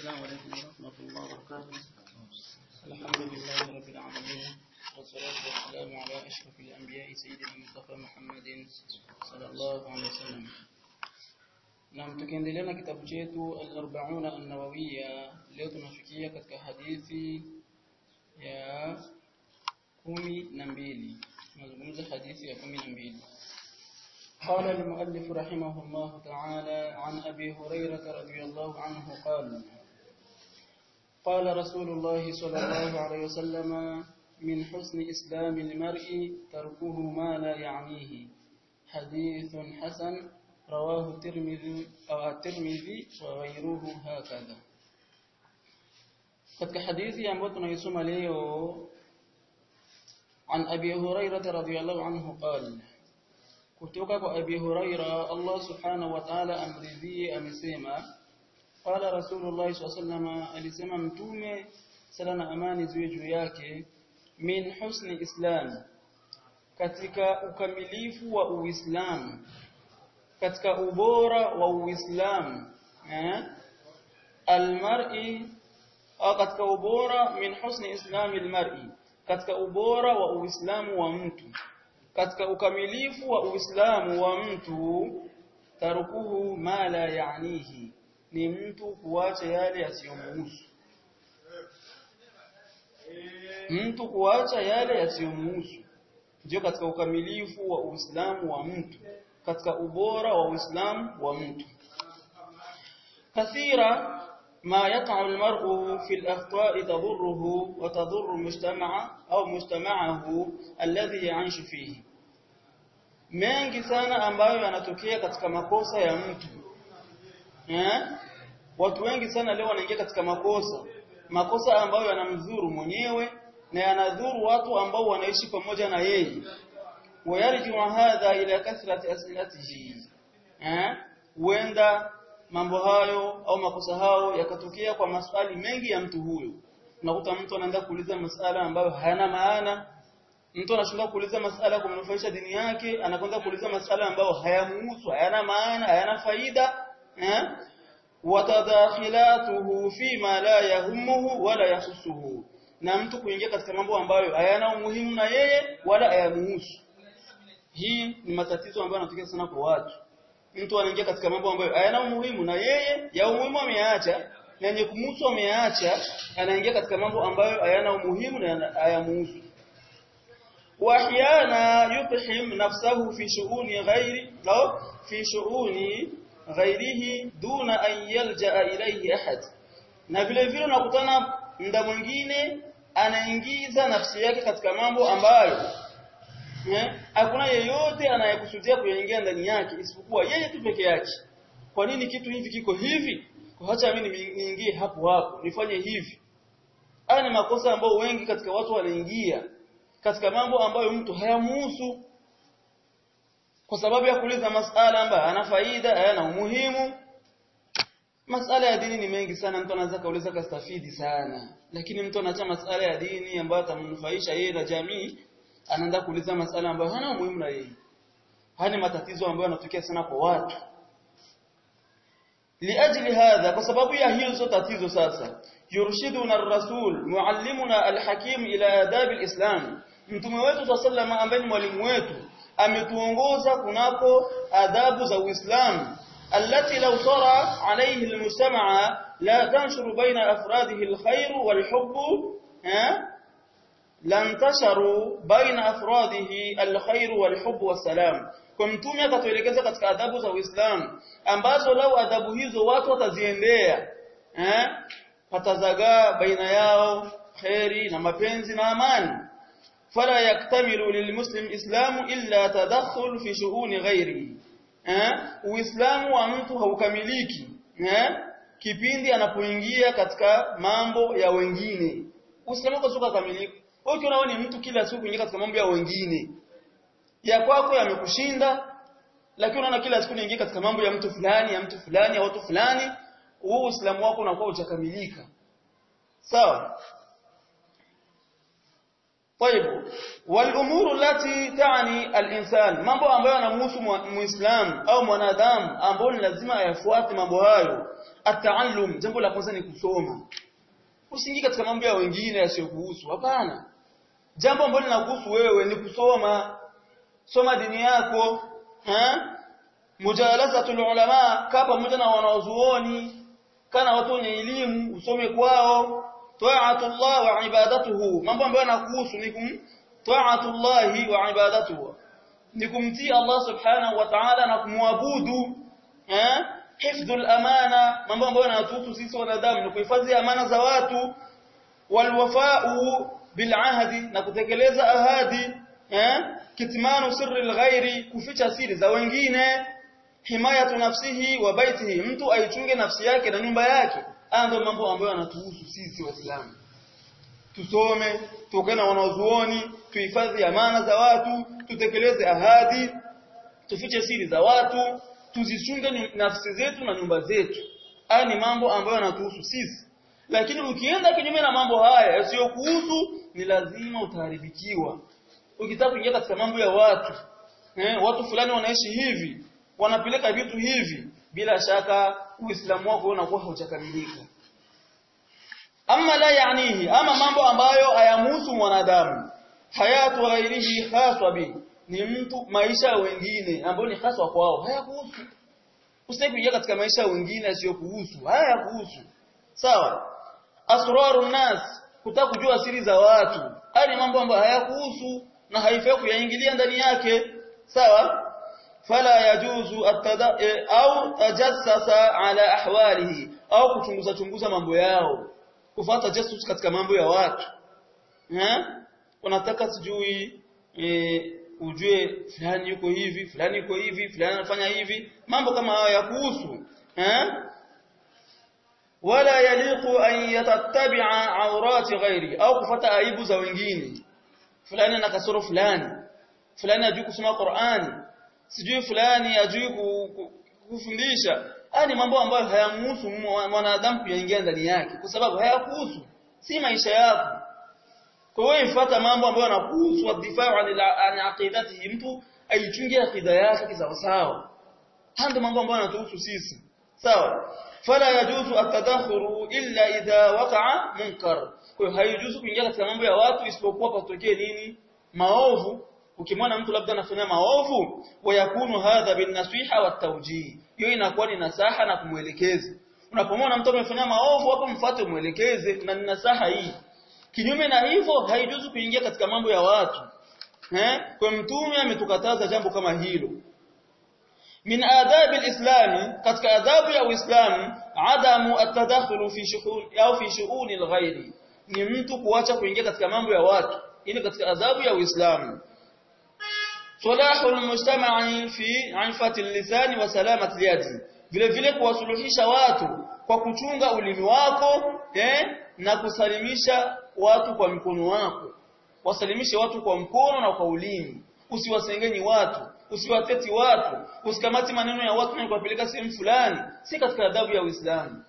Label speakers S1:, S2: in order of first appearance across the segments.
S1: السلام عليكم ورحمة الله وبركاته الحمد لله رب العالمين والصلاة والسلام على أشرف الأنبياء سيدنا المصطفى محمد صلى الله عليه وسلم na tukiendelea na kitabu chetu al-arba'una an-nawawiyya leo tunafikia katika hadithi ya kumi na mbili tunazungumza hadithi ya kumi na mbili قال المؤلف رحمه الله تعالى عن أبي هريرة رضي الله عنه قال قال رسول الله صلى الله عليه وسلم من حسن إسلام المرء تركه ما لا يعنيه حديث حسن رواه الترمذي أو الترمذي وغيره هكذا katika hadithi ambayo tunaisoma leo عن أبي هريرة رضي الله عنه قال kutoka kwa Abi Huraira Allah Subhanahu wa Ta'ala amridhie amesema qala Rasulullah SAW alisema mtume sala na amani ziwe juu yake min husni islam katika ukamilifu wa Uislamu katika ubora wa Uislamu eh almar'i au katika ubora min husni islami almar'i katika ubora wa Uislamu wa mtu katika ukamilifu wa Uislamu wa mtu tarukuhu ma la yaanihi ni mtu kuacha yale yasiyomhusu mtu kuacha yale yasiyomhusu ndio katika ukamilifu wa Uislamu wa mtu katika ubora wa Uislamu wa mtu kathira ما يقع المرء في الأخطاء تضره وتضر مجتمع أو مجتمعه الذي يعيش فيه mengi sana ambayo yanatokea katika makosa ya mtu eh? watu wengi sana leo wanaingia katika makosa makosa ambayo yanamdhuru mwenyewe na yanadhuru watu ambao wanaishi pamoja na yeye wayarjiu hadha ila kathrati asilatihi eh huenda mambo hayo au makosa hayo yakatokea kwa maswali mengi ya mtu huyo unakuta mtu anaenda kuuliza masala ambayo hayana maana mtu anashinda kuuliza masala kumnufaisha dini yake anakwenda kuuliza masala ambayo hayamuhusu hayana maana hayana faida eh watadakhilatuhu fi ma la yahumuhu wala yahusuhu na mtu kuingia katika mambo ambayo hayana umuhimu na yeye wala hayamuhusu hii ni matatizo ambayo yanatokea sana kwa watu mtu anaingia katika mambo ambayo hayana umuhimu na yeye ya umuhimu ameacha na yenye kumhusu ameacha anaingia katika mambo ambayo hayana umuhimu na hayamuhusu واحيانا يقحم نفسه في شؤون غير أو في شؤون غيره دون أن يلجأ إليه أحد na vile vile unakutana muda mwingine anaingiza nafsi yake katika mambo ambayo hakuna yeyote anayekusudia kuyaingia ndani yake isipokuwa yeye tu peke yake kwa nini kitu hivi kiko hivi kwa acha mimi niingie hapo hapo nifanye hivi haya ni makosa ambayo wengi katika watu wanaingia katika mambo ambayo mtu hayamuhusu kwa sababu ya kuuliza masala ambayo hayana faida hayana umuhimu masala ya dini ni mengi sana mtu anaweza kauliza kastafidi sana lakini mtu anaacha masala ya dini ambayo atamnufaisha yeye na jamii anaenda kuuliza masala ambayo hana umuhimu na yeye haya matatizo ambayo yanatokea sana kwa watu liajli hadha kwa sababu ya hizo tatizo sasa yurshiduna ar-rasul muallimuna al-hakim ila adab al-islam mtume wetu sallallahu ambaye ni mwalimu wetu ametuongoza kunako adabu za Uislamu التي لو صار عليه المجتمع لا تنشر بين أفراده الخير والحب لانتشروا بين أفراده الخير والحب والسلام kwa mtume akatuelekeza katika adabu za Uislamu ambazo lau adabu hizo watu wataziendea eh patazagaa baina yao khairi na mapenzi na amani fala yaktamilu lilmuslim islamu illa tadakhul fi shu'uni ghairihi eh uislamu wa mtu haukamiliki eh kipindi anapoingia katika mambo ya wengine uislamu kwa suka kamilika wewe ukiona ni mtu kila siku kuingia katika mambo ya wengine ya kwako yamekushinda lakini unaona kila siku unaingia katika mambo ya mtu fulani ya mtu fulani ya watu fulani huu uislamu wako unakuwa hujakamilika sawa طيب والامور التي تعني الانسان mambo ambayo yanamhusu muislam au mwanadamu ambao ni lazima ayafuate mambo hayo ataallum jambo la kwanza ni kusoma usiingie katika mambo ya wengine yasiyokuhusu hapana jambo ambalo linakuhusu wewe ni kusoma soma dini yako ha mujalasatul ulama kaa pamoja na wanazuoni kana watu wenye elimu usome kwao ta'atullah wa ibadatuhu mambo ambayo yanakuhusu ni kum ta'atullah wa ibadatuhu ni kumtii Allah subhanahu wa ta'ala na kumwabudu eh hifdhul amana mambo ambayo yanatuhusu sisi wanadamu ni kuhifadhi amana za watu walwafa'u bil ahdi na kutekeleza ahadi eh kitmanu sirri al-ghairi kuficha siri za wengine himayatu nafsihi wa baitihi mtu aichunge nafsi yake na nyumba yake haya ndio mambo ambayo yanatuhusu sisi waislamu tusome tukae na wanazuoni tuhifadhi amana za watu tutekeleze ahadi tufiche siri za watu tuzichunge nafsi zetu na nyumba zetu haya ni mambo ambayo yanatuhusu sisi lakini ukienda kinyume na mambo haya yasiyokuhusu ni lazima utaharibikiwa ukitaka kuingia katika mambo ya watu eh, watu fulani wanaishi hivi wanapeleka vitu hivi bila shaka uislamu wako unakuwa haujakamilika ama la yaanihi ama mambo ambayo hayamhusu mwanadamu hayatu ghairihi khaswa bi ni mtu maisha ya wengine ambayo ni haswa kwao hayakuhusu usitaki kuingia katika maisha ya wengine yasiyokuhusu hayakuhusu sawa asrarun nas kutaka kujua siri za watu haya ni mambo ambayo hayakuhusu na haifai kuyaingilia ndani yake sawa fala yajuzu atada au tajassasa ala ahwalihi au kuchunguza chunguza mambo yao kufuata jasus katika mambo ya watu eh unataka sijui e, ujue fulani yuko hivi fulani yuko hivi fulani anafanya hivi mambo kama hayo ya kuhusu eh wala yaliqu an yatattabi'a awrati ghairi au kufuata aibu za wengine fulani ana kasoro fulani fulani ajui kusoma Qur'ani sijui fulani ajui kufundisha haya ni mambo ambayo hayamhusu mwanadamu kuyaingia ndani yake kwa sababu hayakuhusu si maisha yako kwa hiyo ifuata mambo ambayo yanakuhusu wadifaa an aqidatihi mtu aichunge akida yake kisawasawa haya ndio mambo ambayo yanatuhusu sisi sawa fala yajuzu atadakhuru illa idha waqa'a munkar kwa hiyo haijuzu kuingia katika mambo ya watu isipokuwa patokee nini maovu ukimwona mtu labda anafanya maovu wayakunu hadha bin nasiha wa tawjih hiyo inakuwa ni nasaha na kumwelekeza unapomwona mtu amefanya maovu hapo mfuate umwelekeze na ni nasaha hii kinyume na hivyo haijuzu kuingia katika mambo ya watu eh kwa mtume ametukataza jambo kama hilo min adabi alislami katika adabu ya uislamu adamu atadakhulu fi shuhun au fi shu'uni alghairi ni mtu kuacha kuingia katika mambo ya watu ili katika adhabu ya uislamu صلاح المجتمع في عفة اللسان وسلامة اليد vile vile kuwasuluhisha watu kwa kuchunga ulimi wako eh, na kusalimisha watu kwa mkono wako wasalimishe watu kwa mkono na kwa ulimi usiwasengenyi watu usiwateti watu usikamati maneno ya watu na kuwapeleka sehemu fulani si katika adabu ya Uislamu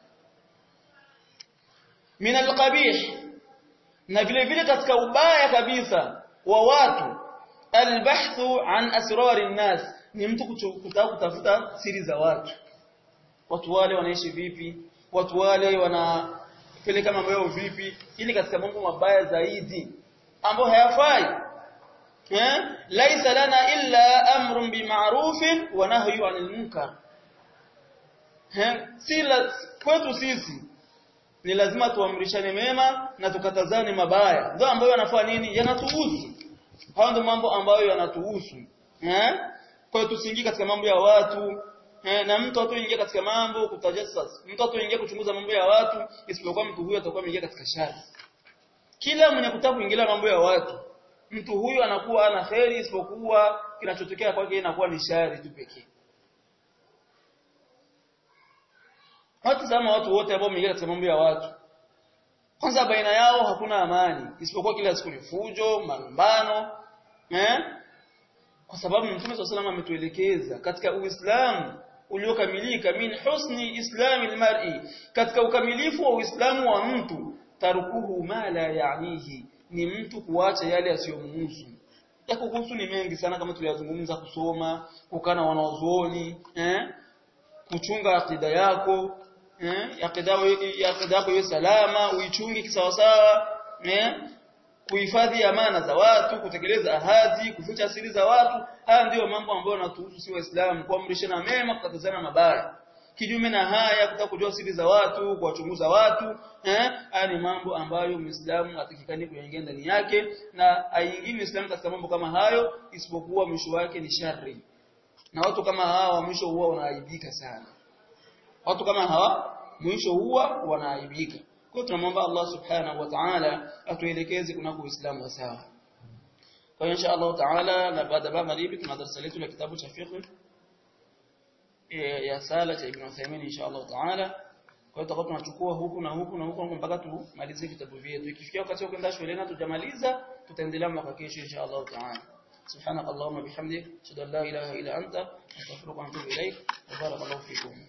S1: min alqabih na vile vile katika ubaya kabisa wa watu albahthu an asrari nnas ni mtu kutaka kutafuta siri za watu watu wale wanaishi vipi watu wale wanapeleka mambo yao vipi ili katika mambo mabaya zaidi ambayo hayafai eh laisa lana illa amrun bima'rufin wa nahyu 'anil munkar eh si kwetu sisi ni lazima tuamrishane mema na tukatazane mabaya ndio ambayo yanafaa nini yanatuhusu hayo ndio mambo ambayo yanatuhusu eh kwa hiyo tusiingie katika mambo ya watu eh na mtu atoingia katika mambo kutajasas mtu atoingia kuchunguza mambo ya watu isipokuwa mtu huyo atakuwa ameingia katika shari kila mwenye kutaka kuingilia mambo ya watu mtu huyo anakuwa ana kheri isipokuwa kinachotokea kwake inakuwa ni shari tu pekee Watu sama watu wote ambao wameingia katika mambo ya watu kwanza baina yao hakuna amani isipokuwa kila siku ni fujo malumbano eh kwa sababu Mtume SAW ametuelekeza katika Uislamu uliokamilika min husni islamil mar'i katika ukamilifu wa Uislamu wa mtu tarukuhu ma la yaanihi ni mtu kuacha yale yasiyomhusu yako kuhusu ni mengi sana kama tuliyazungumza kusoma kukaa na wanaozuoni eh kuchunga akida yako eh akida yako iwe salama uichunge kisawasawa eh kuhifadhi amana za watu kutekeleza ahadi kuficha siri za watu haya ndiyo mambo ambayo yanatuhusu si waislamu kuamrishana mema kukatazana mabaya kinyume na haya kutaka kujua siri za watu kuwachunguza watu eh haya ni mambo ambayo muislamu atakikani kuingia ndani yake na aingii muislamu katika mambo kama hayo isipokuwa mwisho wake ni shari na watu kama hawa mwisho huwa wanaaibika sana watu kama hawa mwisho huwa wanaaibika kwa tunamwomba Allah subhanahu wa ta'ala atuelekeze kunako Uislamu wa sawa kwa insha Allah ta'ala na baada ya magharibi tuna darasa letu la kitabu cha fiqh ya sala cha Ibn Uthaymeen insha Allah ta'ala kwa hiyo tutakuwa tunachukua huku na huku na huku mpaka tumalize kitabu vyetu ikifikia wakati wa kwenda shuleni tujamaliza tutaendelea mwaka kesho insha Allah ta'ala سبحانك اللهم وبحمدك اشهد ان لا اله الا انت استغفرك واتوب اليك وبارك الله فيكم